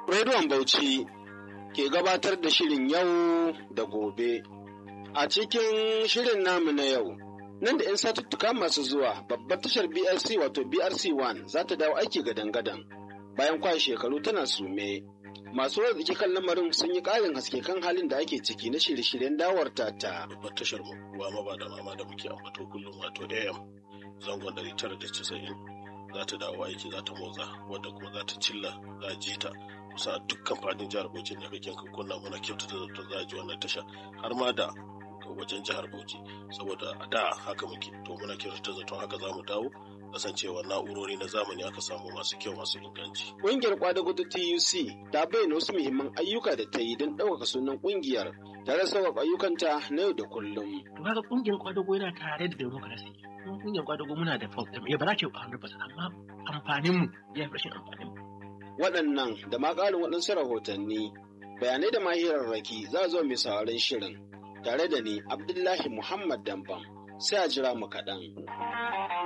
Rediyon Bauchi ke gabatar da shirin yau da gobe. A cikin shirin namu na yau, nan da 'yan satuttuka masu zuwa babbar tashar BRC wato BRC1 za ta dawo aiki gadan-gadan bayan kwashe shekaru tana sume. Masu arziki kan lamarin sun yi ƙarin haske kan halin da ake ciki na shirye-shiryen dawar tata. babbar tashar mu ruwa maba da mama da muke ambato kullum wato AM zangon 990 za ta dawo aiki za ta motsa wadda kuma za ta cilla za a ji ta kusa a dukkan fadin jihar Bauchi da kake kunna muna kyautata da za a ji wannan tasha har ma da wajen jihar Bauchi saboda a da haka muke to muna kyautata zaton haka za mu dawo kasancewa na'urori na zamani aka samu masu kyau masu inganci. Ƙungiyar kwadago ta TUC ta bayyana wasu muhimman ayyuka da ta yi don ɗaukaka sunan ƙungiyar tare da sauƙaƙa ayyukanta na yau da kullum. To kaga kungiyar kwadago yana tare da democracy. Kuma kungiyar kwadago muna da fault ya ba za ce 100% amma amfanin mu ya fi rashin amfanin mu. Waɗannan da ma ƙarin waɗansu rahotanni bayanai da mahirarraki za a zo mai sauraron shirin tare da ni Abdullahi Muhammad Dambam sai a jira mu kaɗan.